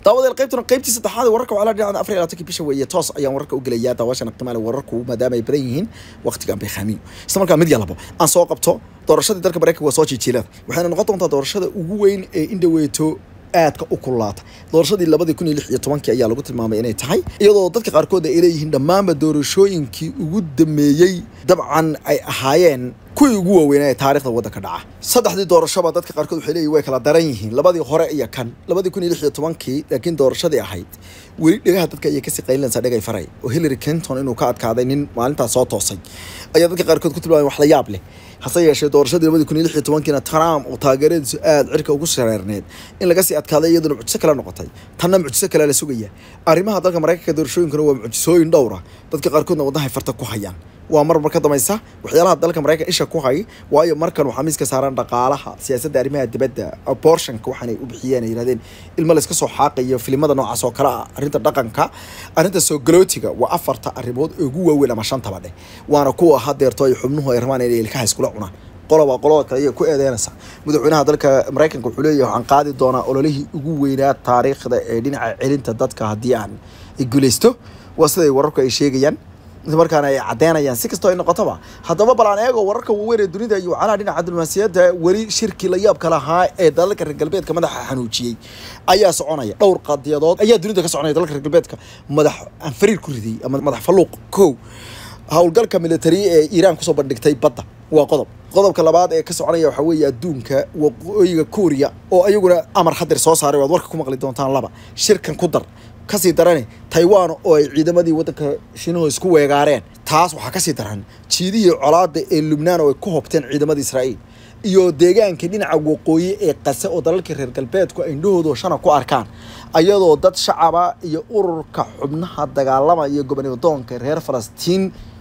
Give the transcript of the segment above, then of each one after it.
daawadeel qaybtuna qaybtii saddexaad wararka waxaa la dhinaca afar iyo labaatanki bisha weeye toos ayaan wararka u gelayaa daawashana qiimaale wararku maadaama ay badan yihiin waqtigan bay khaamiyo isla markaa mid yalabo aan soo qabto doorashadii dalka maraykanka waa soo jiijiilada waxayna noqon doontaa doorashada ugu weyn ee indhaweeto aadka u kululaata doorashadii labadii kun iyo lix iyo tobankii ayaa lagu tilmaamay inay tahay iyadoo dadka qaarkood ay leeyihiin dhammaanba doorashooyinkii ugu dameeyey dabcan ay ahaayeen kuwii ugu waaweynaa ee taarikhda waddanka dhaca saddexdii doorashoba dadka qaarkood waxay leeyihin way kala daran yihiin labadii hore iyo kan labadii kun iyo lix iyo tobankii laakiin doorashadii ahayd weli dhegaha dadka ayay kasii qaylinaysaa dhegay faray oo hillary clinton inuu ka adkaaday nin maalintaas soo toosay ayaa dadka qaarkood ku tilmaamay wax la yaab leh hase yeeshee doorashadii labadii kun iyo lix iyo tobankiina trump oo taageeradiisu aada cirka ugu shareerneed in laga sii adkaaday iyaduna mucjiso kale noqotay tanna mucjiso kale la sugaya arrimaha dalka maraykanka doorashooyinkuna waa mucjisooyin dhowra dadka qaarkoodna wadnahay farta ku hayaan waa mar mar ka dambaysa waxyaalaha dalka maraykanka isha ku hay waayo markan waxaa miiska saaran dhaqaalaha siyaasadda arrimaha dibadda abortionka waxaanay u bixiyeen ay yidhahdeen ilmo layska soo xaaqayo filimada noocaas oo kale ah arrinta dhaqanka arrinta soo galootiga waa afarta arrimood ee ugu waaweyn ama shantaba dheh waana kuwa hadeerto ay xubnuhu ay rabaan inay ilkaha iskula cunaan qoloba qolada kale ayay ku eedeynaysaa madaxweynaha dalka maraykanka wuxuu leeyahay waxaan qaadi doonaa ololihii ugu weynaa taariikhda ee dhinaca celinta dadka haddii aan guulaysto waa siday wararku ay sheegayaan markaana ay caddeynayaan si kastoo ay noqotoba haddaba bal aan eego wararka waaweyn ee dunida iyo wacalaha dhinaca diblomaasiyadda weli shirkii la yaabka lahaa ee dalalka reer galbeedka madaxa xanuujiyey ayaa soconaya dhowr qadiyadood ayaa dunida ka soconaya dalalka reer galbeedka madax anfariir ku ridiyey ama madax falluuq kow howlgalka military ee iiraan kusoo bandhigtay badda waa qodob qodobka labaad ee ka soconaya waxaa weeye adduunka waqooyiga kuuriya oo ayaguna amar hadir soo saaray waad warka ku maqli doontaan laba shirkan ku dar kasii darane taiwan oo ay ciidamadii waddanka shiinahu isku weegaareen taas waxaa kasii daran jiidihii colaada ee lubnaan oo ay ku hobteen ciidamada israa'iil iyo deegaankii dhinaca waqooyi ee qase oo dalalkii reer galbeedku ay indhahooda shana ku arkaan ayadoo dad shacaba iyo ururka xubnaha dagaalamaya gobonimadoonka reer falastiin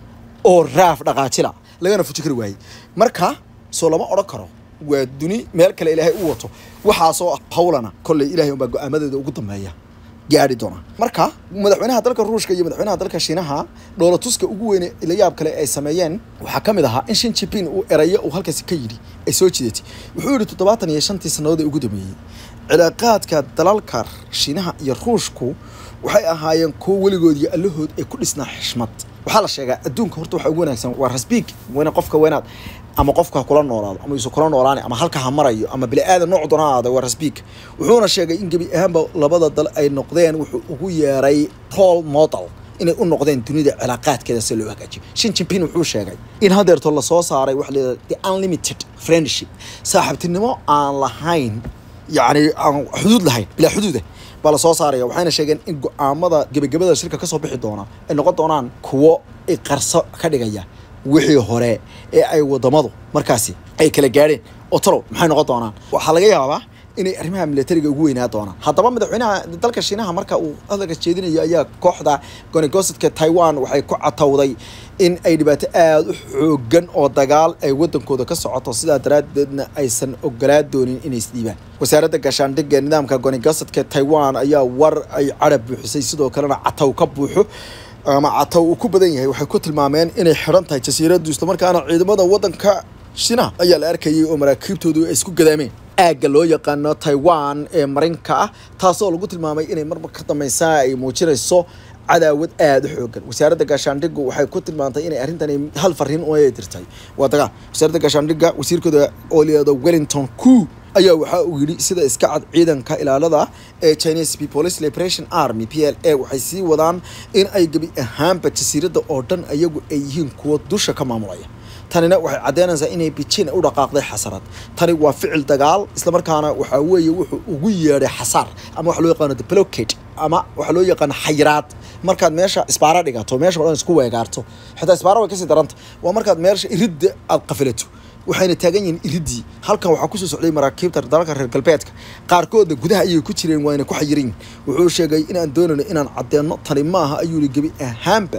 oo raaf dhaqaajila lagana fuji kari waayey marka soo lama odhan karo waa duni meel kale ilaahay u wato waxaasoo hawlana kolley ilahay unbaa go-aamadeeda ugu dambeeya gaari doona marka madaxweynaha dalka ruushka iyo madaxweynaha dalka shiinaha dhoolatuska ugu weyne la yaab kale ay sameeyeen waxaa ka mid ahaa in shin jipin uu erayo uu halkaasi ka yidhi ay soo jidatay wuxuu yidhi toddobaatan iyo shantii sannadood ee ugu dambeeyey cilaaqaadka dalalka shiinaha iyo ruushku waxay ahaayeen kuwo weligood iyo allahood ay ku dhisnaa xishmad waxaa la sheegaa adduunka horta waxaa ugu wanaagsan waa rasbiig weyne qofka weynaad ama qofka ha kula noolaado ama isu kula noolaani ama halka ha marayo ama bini aadan nooc doona aada waa rasbiig wuxuuna sheegay in gebi ahaanba labada dal ay noqdeen wuxuu ugu yeeray role model inay u noqdeen dunida cilaaqaadkeeda si loo hagaajiyo shin jimpin wuxuu sheegay in hadeerto lasoo saaray waxa layidhahda the unlimited friendship saaxiibtinimo aan lahayn yacni aan xuduud lahayn bilaa xuduuda baa lasoo saaraya waxayna sheegeen in go-aamada gebagabada shirka kasoo bixi doona ay noqon doonaan kuwo iqarso ka dhigaya wixii hore ee ay wadamadu markaasi ay kala gaadheen oo talow maxay noqon doonaan waxaa laga yaabaa inay arrimaha militariga ugu weynaa doonaan haddaba madaxweynaha dalka shiinaha marka uu hadalka jeedinayo ayaa kooxda gonegosadka taiwan waxay ku catowday in ay dhibaato aada u xoogan oo dagaal ay wadankooda ka socoto sidaa daraaddeedna aysan ogolaa doonin inay isdhiibaan wasaaradda gaashaandhigga nidaamka gonegosadka taiwan ayaa war ay carab buuxisay sidoo kalena catow ka buuxo ama catow uu ku badan yahay waxay ku tilmaameen inay xidhan tahay jasiiraddu islamarkaana ciidamada waddanka shiinaha ayaa la arkayay oo maraakiibtoodu ay isku gadaameen aagga loo yaqaano taiwan ee marinka ah taasoo lagu tilmaamay inay marmar ka dambaysaa ay muujinayso cadaawad aada u xoogan wasaaradda gaashaandhiggu waxay ku tilmaantay inay arrintani hal fariin u ay dirtay waa dagaal wasaaradda gaashaandhigga wasiirkooda oo layihahdo wellington ku ayaa waxaa uu yidhi sida iska cad ciidanka ilaalada ee chinese police liberation army p l a waxay sii wadaan in ay gebi ahaanba jasiiradda oo dhan ayagu ay yihiin kuwo dusha ka maamulaya tanina waxay caddeynaysaa inay bijin u dhaqaaqday xasarad tani waa ficil dagaal islamarkaana waxaa weeye wuxuu ugu yeedhay xasaar ama waxa loo yaqaano the blockade ama waxaa loo yaqaano xayiraad markaad meesha isbaara dhigato meesha o dhan isku weegaarto xitaa isbaara way kasii daranta waa markaad meesha iridda aada qafilato waxayna taagan yihiin iridii halkan waxaa kusoo socday maraakiibta dalalka reer galbeedka qaarkoodna gudaha ayay ku jireen waayna ku xayiran yihin wuxuu sheegay inaan doonayno inaan caddeeno tani maaha ayuu yihi gebi ahaanba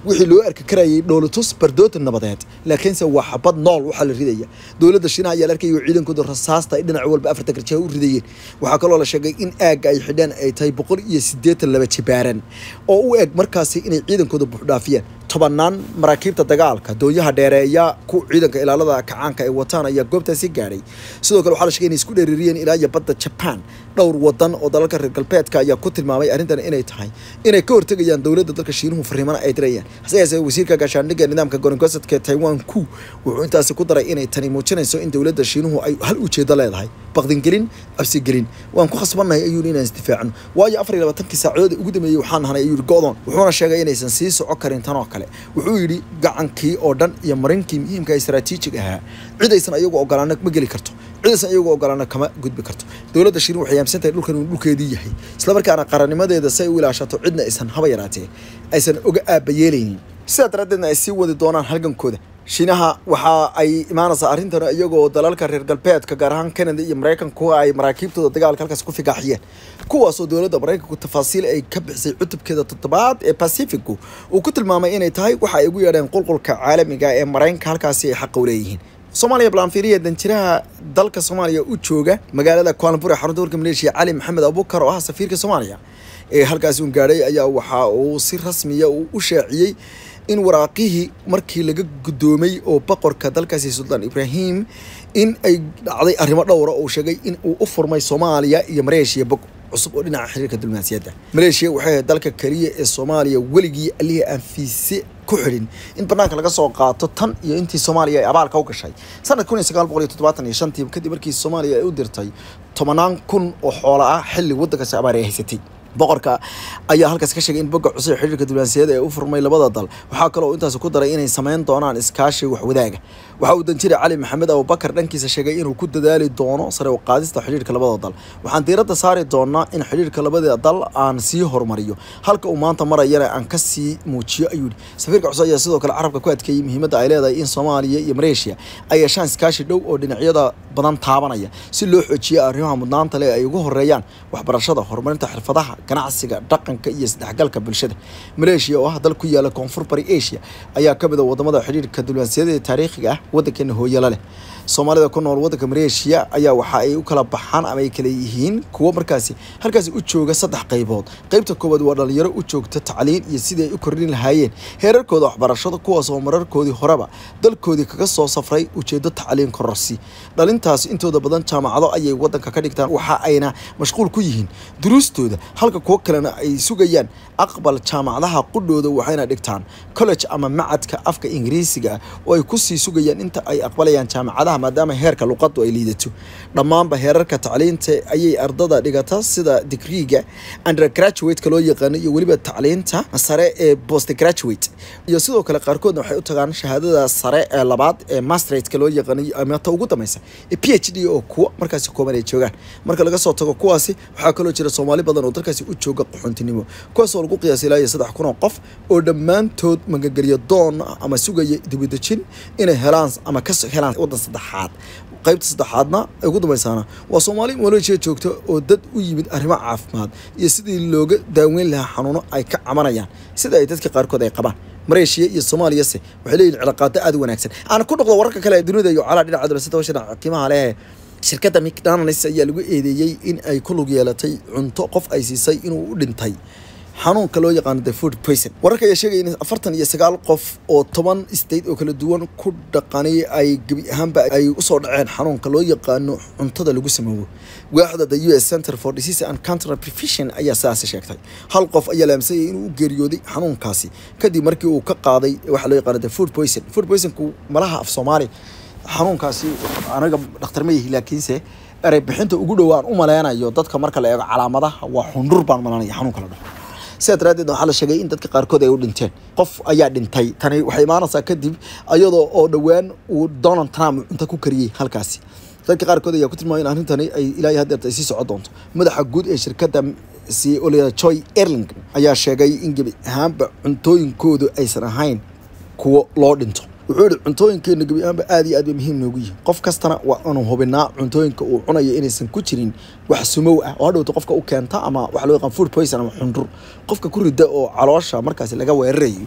wixii loo arki karayay dhoolatus bardooda nabadeed laakiinse waa xabad nool waxaa la ridaya dowladda shiinaha ayaa la arkayay oo ciidankooda rasaasta ay dhinac walba afarta garjaha u ridayeen waxaa kaloo la sheegay in aagga ay xidheen ay tahay boqol iyo siddeetan laba jibaaran oo u eg markaasi inay ciidankooda buuxdhaafiyaan tobanaan maraakiibta dagaalka doonyaha dheereeya ku ciidanka ilaalada kacaanka ay wataan ayaa goobtaasi gaadhay sidoo kale waxaa la sheegay inay isku dheeririyeen ilaa iyo badda jaban dhowr wadan oo dalalka reer galbeedka ayaa ku tilmaamay arrintan inay tahay inay ka hortegayaan dowladda dalka shiinuhu fariimana ay dirayaan hase yeesee wasiirka gaashaandhigga nidaamka gorongosadka taiwan ku wuxuu intaasi ku daray inay tani muujinayso in dowladda shiinuhu ay hal ujeedo leedahay baqdingelin cabsigelin waan ku khasbannahay ayuu inaan isdifaacno waayo afar iyo labaatankii saacadood ugu dambeeyey waxaan nahnay ayuu yidhi go'doon wuxuuna sheegay inaysan sii soco karin tan oo kale wuxuu yidhi gacankii oo dhan iyo marinkii muhiimka istaraatiijig ahaa cidaysan ayagu ogolaana ma geli karto cidaysan ayagu ogolaana kama gudbi karto dowladda shirin waxay aaminsan tahay dhulkan inuu dhulkeedii yahay islamarkaana qarannimadeeda si ay u ilaashato cidna aysan haba yaraatee aysan oga aabayeelaynin sidaa daraaddeedna ay sii wadi doonaan halgankooda shiinaha waxa ay imaanaysaa arrintan iyagoo dalalka reer galbeedka gaar ahaan canada iyo maraykanku ay maraakiibtooda dagaalka halkaas ku figaaxiyeen kuwaasoo dowladda maraykanku tafaasiil ay ka bixisay cutubkeeda toddobaad ee pacificu uu ku tilmaamay inay tahay waxa ay ugu yeedheen qulqulka caalamiga ee maraykanka halkaasi ay xaqa u leeyihiin soomaaliya balanfiiriya danjiraha dalka soomaaliya u jooga magaalada kualanbur ee xarunta warka maleeshiya cali maxamed abubakar oo ah safiirka soomaaliya ee halkaasi un gaadhay ayaa waxa uu si rasmiya uu u shaaciyey in waraaqihii markii laga guddoomay oo boqorka dalkaasi suldaan ibraahim in ay dhacday arrimo dhowra oo sheegay in uu u furmay soomaaliya iyo maleeshiya bog cusub oo dhinaca xiriirka diblomaasiyadda maleeshiya waxay ahayd dalka keliya ee soomaaliya weligii allihii aan fiise ku xidhin in banaanka laga soo qaato tan iyo intii soomaaliya ay abaalka u gashay sanad kun iyo sagaal boqol iyo toddobaatan iyo shantii kadib markii soomaaliya ay u dirtay tobanaan kun oo xoola ah xilli waddankaasi abaar ay haysatay boqorka ayaa halkaas ka sheegay in bogga cusub xiriirka diblomaasiyadda ee u furmay labada dal waxaa kaloo intaas ku daray inay sameyn doonaan iskaashi waxwadaaga waxa uu danjire cali maxamed abubakar dhankiisa sheegay inuu ku dadaali doono sare u qaadista xiriirka labada dal waxaan diiradda saari doonaa in xiriirka labada dal aan sii horumariyo halka uu maanta marayana aan ka sii muujiyo ayuu yidhi safiirka cusub ayaa sidoo kale carabka ku adkeeyey muhiimadda ay leedahay in soomaaliya iyo maleeshiya ay yeeshaan iskaashi dhow oo dhinacyada badan taabanaya si loo xoojiyo arrimaha mudnaanta leh ay ugu horeeyaan waxbarashada horumarinta xirfadaha ganacsiga dhaqanka iyo isdhexgalka bulshada maleeshiya oo ah dal ku yaala koonfur bari asia ayaa ka mid a wadamada xidhiirka diblomaasiyadda ee taariikhiga ah waddankeena hooyala leh soomaalida ku nool waddanka maleeshiya ayaa waxa ay u kala baxaan ama ay kala yihiin kuwo markaasi halkaasi u jooga saddex qaybood qaybta koowaad waa dhalinyaro u joogta tacliin iyo sidii ay u kordhin lahaayeen heerarkooda waxbarashada kuwaas oo mararkoodii horeba dalkoodii kaga soo safray ujeedo tacliin kororsi dhalintaasi intooda badan jaamacado ayay waddanka ka dhigtaan waxa ayna mashquul ku yihiin duruustooda halka kuwo kalena ay sugayaan aqbal jaamacadaha qudhooda waxayna dhigtaan college ama macadka afka ingiriisiga ah oo ay kusii sugayaan inta ay aqbalayaan jaamacadaha maadaama heerka luqadu ay liidato dhammaanba heerarka tacliinta ayay ardada dhigata sida digriiga undergraduate-ka loo yaqaano iyo weliba tacliinta sare ee postgraduate iyo sidoo kale qaarkoodna waxay u tagaan shahaadada sare ee labaad ee masterate-ka loo yaqaano ama ta ugu dambaysa ee p h d oo kuwa markaasi kooban ay joogaan marka laga soo tago kuwaasi waxaa kaloo jira soomaali badan oo dalkaasi u jooga qaxoontinimo kuwaasoo lagu qiyaasay ilaa iyo saddex kun oo qof oo dhammaantood magagelyo doon ama sugaya dibadejin inay helaan ama ka helaan waddan saddexaad qaybta saddexaadna ee ugu dambaysaana waa soomaali maleeshiya joogta oo dad u yimid arrimo caafimaad iyo sidii looga daaweyn lahaa xanuuno ay ka cabanayaan sida ay dadka qaarkood ay qabaan maleeshiya iyo soomaaliyase waxay leeyihin cilaaqaado aad u wanaagsan aan ku noqdo wararka kale ee dunida iyo calaa dhinaca dowlasada hawshan qiimaha leh shirkadda mcdonalds ayaa lagu eedeeyey in ay ku lug yeelatay cunto qof ay siisay inuu u dhintay xanuunka loo yaqaano the food poison wararka ayaa sheegaya in afartan iyo sagaal qof oo toban state oo kala duwan ku dhaqanay ay gebi ahaanba ay usoo dhaceen xanuunka loo yaqaano cuntada lagu samoobo waaxda the u s center for disease and counter prevention ayaa sidaasi sheegtay hal qof ayaa laamsayay inuu u geeriyooday xanuunkaasi kadib markii uu ka qaaday waxa loo yaqaano the food poison food poisonku malaha af soomaali xanuunkaasi anaga dhakhtar ma yihi laakiinse erey bixinta ugu dhowaan u maleynayo dadka marka la eego calaamadaha waa xundhur baan malanaya xanuunka la dhaho sidaa daraaddeed waxaa la sheegay in dadka qaarkood ay u dhinteen qof ayaa dhintay tani waxay imaanaysaa kadib iyadoo oo dhowaan uu donald trump cunto ku kariyey halkaasi dadka qaarkood ayaa ku tilmaamay in arrintani ay ilaa haddeerta ay sii socon doonto madaxa guud ee shirkadda c olea joy erling ayaa sheegay in gebi ahaanba cuntooyinkoodu aysan ahayn kuwo loo dhinto wuxuu yihi cuntooyinkeena gebi ahaanba aad iyo aad bay muhiim noogu yihin qof kastana waa inuu hubinaa cuntooyinka uu cunayo inaysan ku jirin wax sumow ah oo hadhowta qofka u keenta ama waxa loo yaqaan food poison ama xundur qofka ku rida oo caloosha markaasi laga weerarayo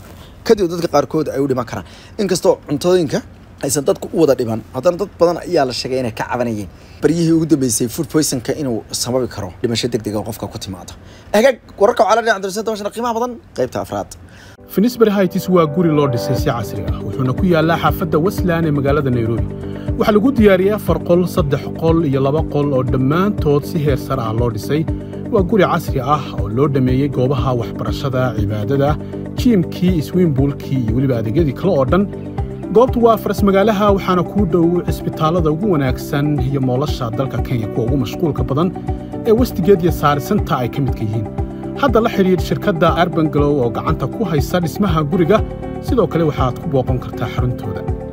kadib dadka qaarkood ay u dhiman karaan inkastoo cuntooyinka aysan dadku u wada dhiman haddana dad badan ayaa la sheegay inay ka cabanayeen baryihii ugu dambeysay food poisonka inuu sababi karo dhimasho degdega oo qofka ku timaada hagaag wararka waxaa la dhinaca darsan dabashana qiimaha badan qaybta afraad finisbury hights waa guri loo dhisay si casri ah wuxuuna ku yaallaa xaafadda westland ee magaalada nairobi waxaa lagu diyaariyey afar qol saddex qol iyo laba qol oo dhammaantood si heer sare ah loo dhisay waa guri casri ah oo loo dhammeeyey goobaha waxbarashada cibaadada jiimkii iswiimbuulkii iyo weliba adeegyadii kale oo dhan goobtu waa faras magaalaha waxaana kuu dhow cisbitaallada ugu wanaagsan iyo moolasha dalka kenya kuwa ugu mashquulka badan ee westigeed iyo saarisanta ay ka midka yihiin hadda la xidhiidh shirkadda arbangalow oo gacanta ku haysa dhismaha guriga sidoo kale waxaad ku booqan kartaa xaruntooda